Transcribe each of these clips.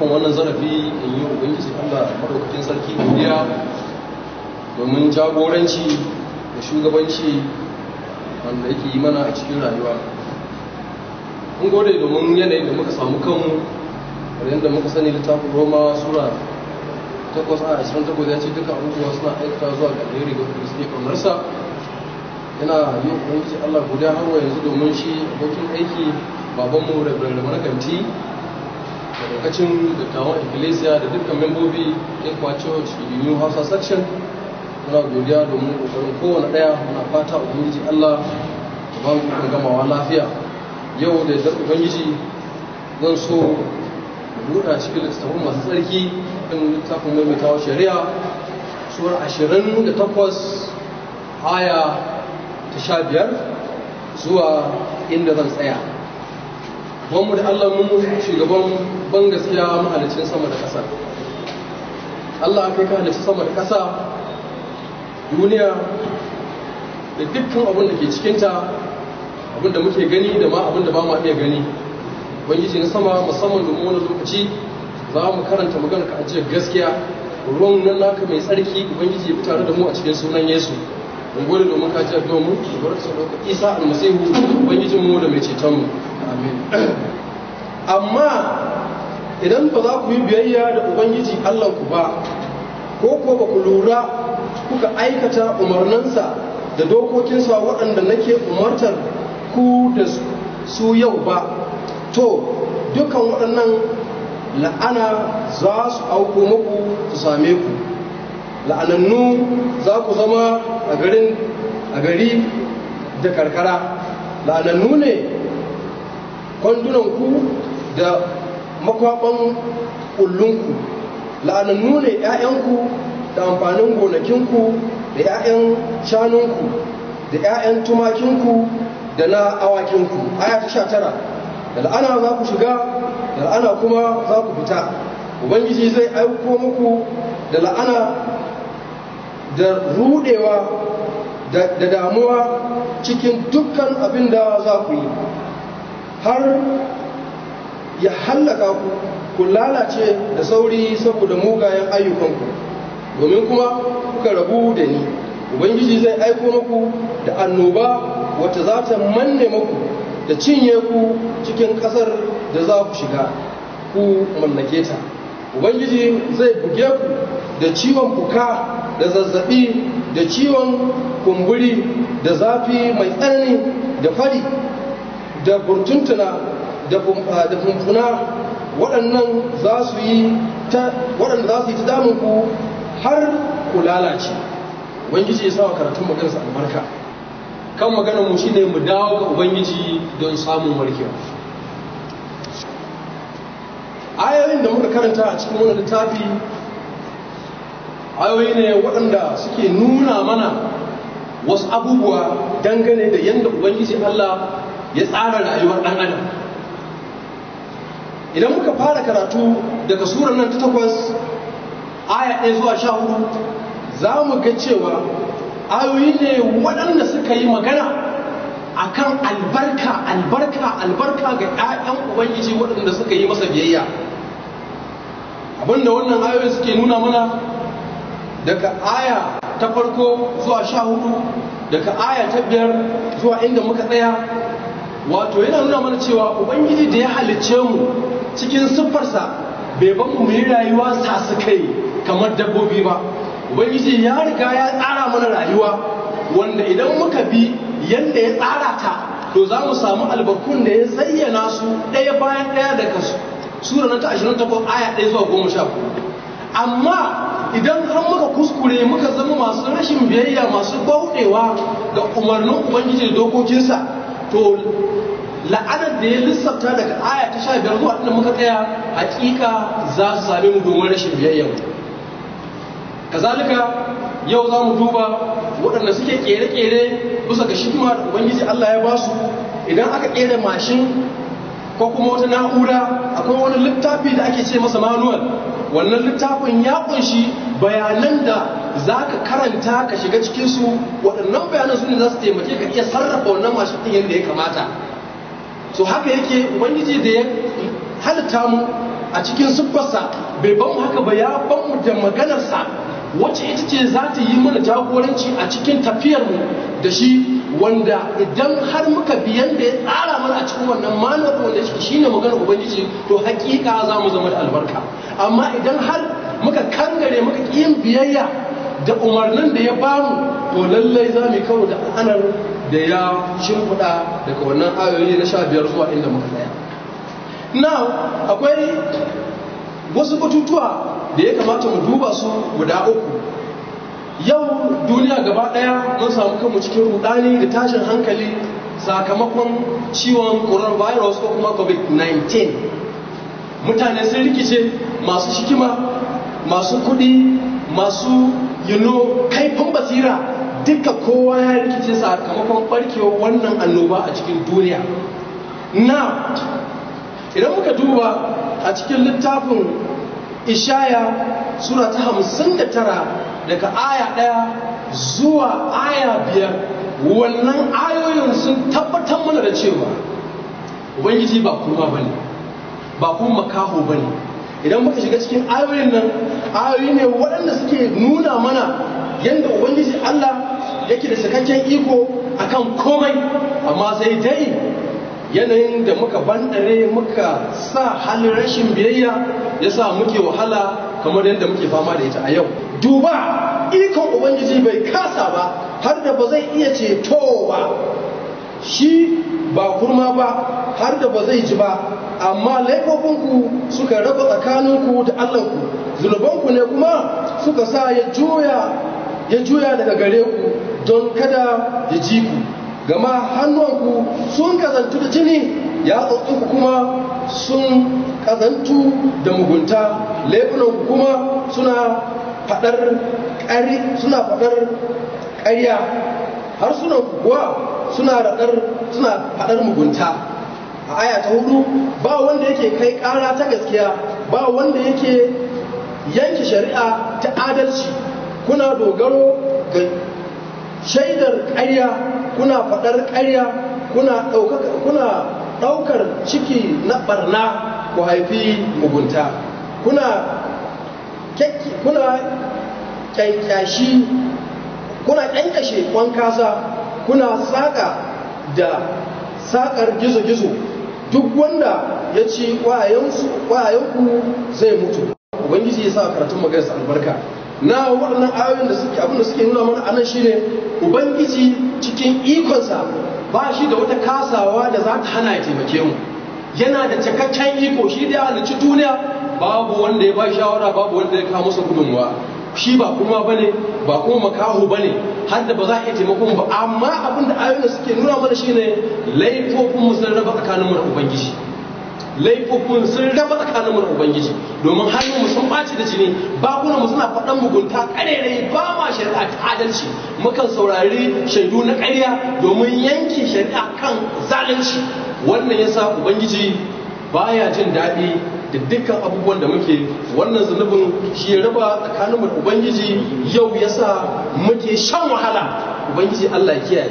ɗaukan wannan zarafi in yi ubangiji allah maɗaukakin sarki godiya domin jagoranci da shugabanci wanda yake yi mana a cikin rayuwa mun gode domin yanayin da muka samu kanmu yadda muka sani littafin roma sura takwas a ashirin takwas ya ce duka abubuwa suna aikata zuwa ga alheri ga wanda suke kamarsa yana yi ubangiji allah godiya har wa yanzu domin shi abokin aiki babanmu da birnin kanti da lokacin dattawan ecclesia da dukkan membobi ekwa church new hausa section muna godiya domin kokarin kowane daya muna fata ubangiji allah da ba mu ikon gamawa lafiya yau da yardar ubangiji zan so buɗa cikin littattafan masu tsarki ɗin littafin maimaitawa shari'a suwar ashirin da takwas aya ta sha biyar zuwa inda zan tsaya wanmu da allah mu shugaban ban gaskiya mahalicin sama da ƙasa allah kai ka halicci sama da ƙasa duniya da dukkan abin da ke cikinta abin da muke gani da ma abin da ba ma iya gani ubangiji na sama musamman domin wani lokaci za mu karanta magana ka ajiyar gaskiya ruwan nan naka mai tsarki ubangiji ya tare da mu a cikin sunan yesu mun gode domin ka jiyar domin da bar su ɗauka isa almasihu ubangijin mu da mai ceton mu amin amma idan ba za ku yi biyayya da ubangiji allah ku ba ko ko ba ku lura kuka aikata umarninsa da dokokinsa waɗanda nake umartar ku da su yau ba to dukan waɗannan la'ana za su auko muku su same ku la'anannu za ku zama a garin a gari da karkara la'anannu ne kwandunanku da makwaban ƙullunku la'anannu ne 'ya'yanku da amfanin gonakinku da 'ya'yan shanunku da 'ya'yan tumakinku da na awakinku aya ta sha tara da la'ana za ku shiga da la'ana kuma za ku fita ubangiji zai aiko muku da la'ana da rudewa da damuwa cikin dukkan abin da za ku yi har ya hallaka ku ku lalace da sauri saboda mugayen ayyukanku domin kuma kuka rabu da ni ubangiji zai aiko muku da annoba wata za ta manne muku da cinye ku cikin ƙasar da za ku shiga ku mallake ta ubangiji zai buge ku da ciwon fuka da zazzabi da ciwon kumburi da zafi mai tsanani da fari da burtuntuna da fumfuna waɗannan za su yi ta waɗanda za su yi ta damunku har ku lalace ubangiji ya sawa karatun maganarsa albarka kan maganar mu shine mu dawo ga ubangiji don samun warkewa ayoyin da muka karanta a cikin wani littafi ayoyi ne waɗanda suke nuna mana wasu abubuwa dangane da yadda ubangiji Allah ya tsara rayuwar ɗan adam idan muka fara karatu daga surar nan ta takwas aya ɗaya zuwa sha hudu za mu ga cewa ayoyi ne waɗanda suka yi magana akan albarka albarka albarka ga 'ya'yan ubangiji waɗanda suka yi masa biyayya abinda wannan ayoyi suke nuna mana daga aya ta farko zuwa sha hudu daga aya ta biyar zuwa inda muka tsaya wato yana nuna mana cewa ubangiji da ya halicce mu cikin siffarsa bai ban mu yi rayuwa sasu kai kamar dabbobi ba ubangiji ya riga ya tsara mana rayuwa wanda idan muka bi yadda ya tsara ta to za mu samu albarkun da ya zayyana su ɗaya bayan ɗaya daga sura na ta 28 aya 1 zuwa 14 amma idan har muka kuskure muka zama masu rashin biyayya masu bauɗewa ga umarnin ubangiji da dokokinsa to la'anar da ya lissafta daga aya ta 15 zuwa inda muka tsaya hakika za su same mu domin rashin biyayya kazalika yau za mu duba waɗanda suke ƙere-ƙere bisa ga shikima da ubangiji Allah ya ba su idan aka ƙere mashin ko kuma wata na'ura akwai wani littafi da ake ce masa manual wannan littafin ya kunshi bayanan da za ka karanta ka shiga cikinsu waɗannan bayanan su ne za su taimake ka iya sarrafa wannan mashin ɗin yadda ya kamata so haka yake ubangiji da ya halitta mu a cikin siffarsa bai ban mu haka ba ya ban mu da maganarsa wacce ita ce za ta yi mana jagoranci a cikin tafiyarmu da shi wanda idan har muka biyan da ya tsara mana a cikin wannan manuwar wanda shi ne maganar ubangiji to hakika za mu zama da albarka amma idan har muka kangare muka yin biyayya da umarnin da ya bamu to lallai za mu kawo da anar da ya shimfiɗa daga wannan ayoyi na sha biyar zuwa inda muka tsaya now akwai wasu batutuwa da ya kamata mu duba su guda uku yau duniya gaba daya mun samu kanmu cikin rudani da tashin hankali sakamakon ciwon coronavirus ko kuma covid-19 mutane sun rikice masu shikima masu kudi masu you know, kaifin basira duka kowa ya rikice sakamakon barkewar wannan annoba a cikin duniya na idan muka duba a cikin littafin ishaya sura ta hamsin da tara daga aya ɗaya zuwa aya biyar wannan ayoyin sun tabbatar mana da cewa ubangiji ba kuma ba ne ba kuma makaho ba ne idan muka shiga cikin ayoyin nan ayoyi ne waɗanda suke nuna mana yadda ubangiji allah yake da sakakken iko akan komai amma sai dai yanayin da muka bandare muka sa halin rashin biyayya ya sa muke wahala kamar yadda muke fama da ita a yau duba ikon ubangiji bai kasa ba har da ba zai iya ceto ba shi ba kurma ba har da ba zai ji ba amma laifofinku suka raba tsakaninku da allahnku zunubanku ne kuma suka sa ya juya ya juya daga gare ku don kada ya ji ku gama hannuwanku sun kazantu da jini ya ku kuma sun kazantu da mugunta laifunanku kuma suna fadar ƙari suna fadar ƙarya har suna kuwa suna radar suna fadar mugunta a aya ta hudu ba wanda yake kai ƙara ta gaskiya ba wanda yake yanke shari'a ta adalci kuna dogaro ga shaidar ƙarya kuna faɗar ƙarya kuna ɗaukar ciki na ɓarna ku haifi mugunta kuna kuna ƙyanƙyashi kuna ƙyanƙyashe kwan kasa kuna saƙa da saƙar gizo-gizo duk wanda ya ci ƙwayayenku zai mutu ubangiji ya sa karatun maganarsa albarka na waɗannan ayoyin da suke abinda suke nuna mana anan shine ubangiji cikin ikonsa ba shi da wata kasawa da za ta hana ya taimake mu yana da cikakken iko shi da ya halicci duniya babu wanda ya ba shawara babu wanda ya kawo masa gudunmuwa shi ba kuma bane ba kuma makaho bane har da ba za a iya taimakon ba amma abin da ayoyin da suke nuna mana shine laifofin mu sun raba tsakaninmu da ubangiji laifofin sun raba tsakaninmu da ubangiji domin hannun mu sun ɓaci da jini bakunan mu suna faɗan mugunta ƙarerai ba ma shari'a ta adalci mukan saurari shaidu na ƙarya domin yanke shari'a kan zalunci wannan yasa ubangiji baya jin daɗi da dukkan abubuwan da muke wannan zunubin shi ya raba tsakaninmu da ubangiji yau yasa muke shan wahala ubangiji Allah ya kiyaye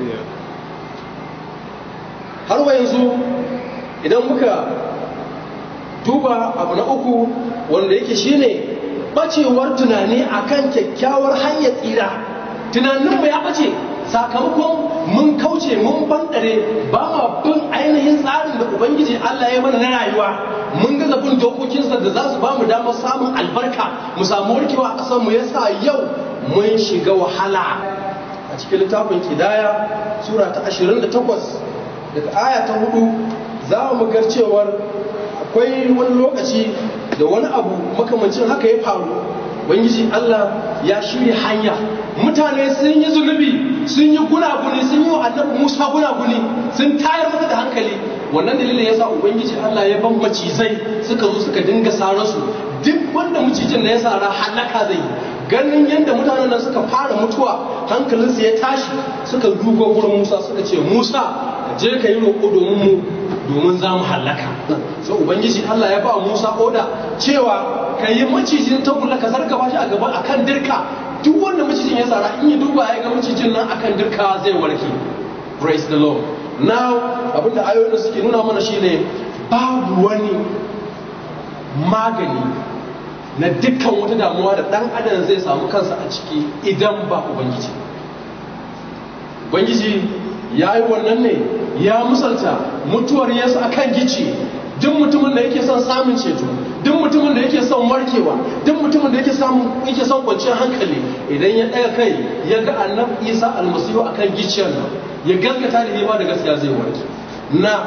har wa yanzu idan muka duba abu na uku wanda yake shine bacewar tunani akan kyakkyawar hanyar tsira tunaninmu ya bace sakamakon mun kauce mun bandare ba ma bin ainihin tsarin da ubangiji Allah ya mana na rayuwa mun gaza bin dokokinsa da za su ba mu damar samun albarka mu samu warkewa a ƙasar mu yasa yau mun shiga wahala a cikin littafin kidaya sura ta 28 daga aya ta hudu za mu ga cewar akwai wani lokaci da wani abu makamancin haka ya faru ubangiji Allah ya shirya hanya mutane sun yi zunubi sun yi gunaguni sun yi wa annabi Musa gunaguni sun tayar masa da hankali wannan dalilin yasa ubangiji Allah ya ban macizai suka zo suka dinga sararsu duk wanda macijin na ya sara halaka zai ganin yadda mutanen nan suka fara mutuwa hankalinsu ya tashi suka dugo gurin Musa suka ce Musa je ka yi roƙo domin mu domin za mu hallaka so ubangiji Allah ya ba Musa oda cewa ka yi macijin tagulla ka zarka ba shi a gaba akan dirka duk wanda macijin ya tsara in yi duba ya ga macijin nan akan dirka zai warke praise the lord now abinda ayoyin da suke nuna mana shine babu wani magani na dukkan wata damuwa da ɗan adam zai samu kansa a ciki idan ba ubangiji ubangiji ya yi wannan ne ya musalta mutuwar yesu a kan gici duk mutumin da yake son samun ceto duk mutumin da yake son warkewa duk mutumin da yake samun yake son kwanciyar hankali idan ya ɗaga kai ya ga annabi isa almasihu a kan giciyar nan ya gaskata da nema da gaskiya zai warke na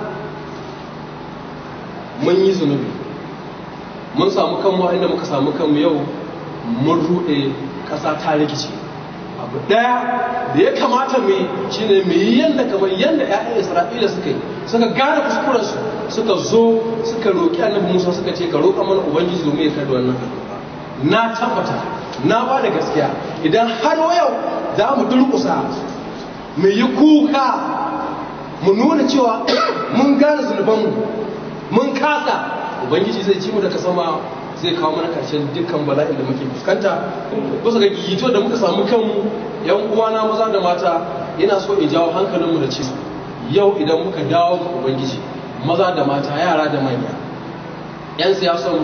mun yi zunubi mun samu kanmu inda muka samu kanmu yau mun ruɗe ƙasa ta rikice abu ɗaya da ya kamata mu shi ne mu yi yadda kamar yadda 'ya'yan isra'ila suka yi suka gane kuskurensu suka zo suka roƙi annabi musa suka ce ka roƙa mana ubangiji domin ya karɓi wannan na tabbata na ba da gaskiya idan har yau za mu durƙusa mu yi kuka mu nuna cewa mun gane zunubanmu mun kasa ubangiji zai ci mu daga sama zai kawo mana karshen dukkan bala'in da muke fuskanta kusa ga gigito da muka samu kanmu yan uwana maza da mata yana so in jawo hankalinmu da cewa yau idan muka dawo ga ubangiji maza da mata yara da manya yan siyasan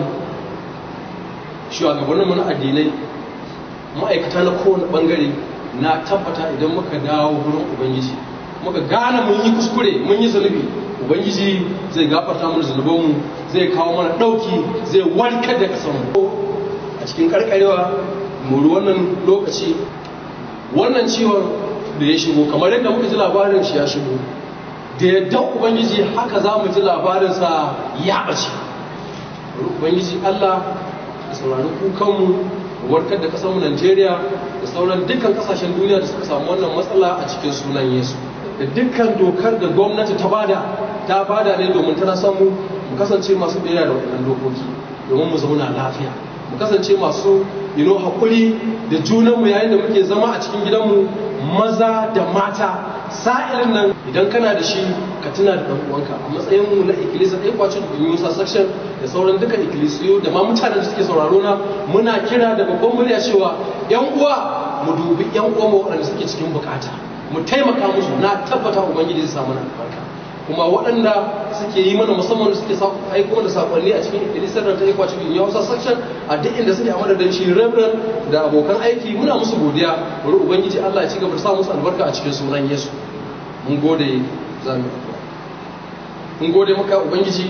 shugabanninmu na addinai ma'aikata na kowane bangare na tabbata idan muka dawo wurin ubangiji muka gane mun yi kuskure mun yi zunubi ubangiji zai gafarta mana zunubanmu zai kawo mana ɗauki zai warkar da ƙasarmu a cikin karkarewa muri wannan lokaci wannan ciwon da ya shigo kamar yadda muka ji labarin shi ya shigo da yadda ubangiji haka za mu ji labarinsa ya ɓace ubangiji allah da saurari kukanmu warkar da ƙasarmu najeriya da sauran dukkan ƙasashen duniya da suka samu wannan matsala a cikin sunan yesu da dukkan dokar da gwamnati ta bada ta bada ne domin tana samu mu kasance masu biyayya da waɗannan dokoki domin mu zauna lafiya mu kasance masu yino haƙuri da junanmu yayin da muke zama a cikin gidanmu maza da mata sa'ilin nan idan kana da shi ka tuna da ɗan'uwanka a matsayin mu na ikkilisa ɗaya kwacin da yusa section da sauran duka ikkilisiyo da ma mutanen da suke sauraro na muna kira da babban murya cewa yan uwa mu dubi yan uwa waɗanda suke cikin bukata mu taimaka musu na tabbata ubangiji zai samu albarka kuma waɗanda suke yi mana musamman da suke aiko da sakonni a cikin ikkilisar da ta yi kwacin yin yawasa section a duk inda suke a madadin shi reverend da abokan aiki muna musu godiya bari ubangiji allah ya ci gaba da sa musu albarka a cikin sunan yesu mun gode za mu mun gode maka ubangiji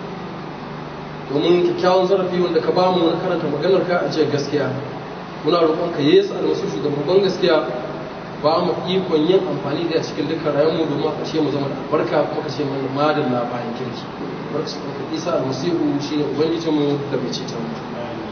domin kyakkyawan zarafi wanda ka bamu na karanta maganar ka a jiya gaskiya muna roƙon ka yesu almasu shugaban gaskiya ba mu ikon yin amfani da cikin dukkan rayuwarmu domin a ƙarshe mu zama da albarka kuma ƙarshe mu madalla bayan kirki barka isa almasihu shine ubangijinmu da mai ceton mu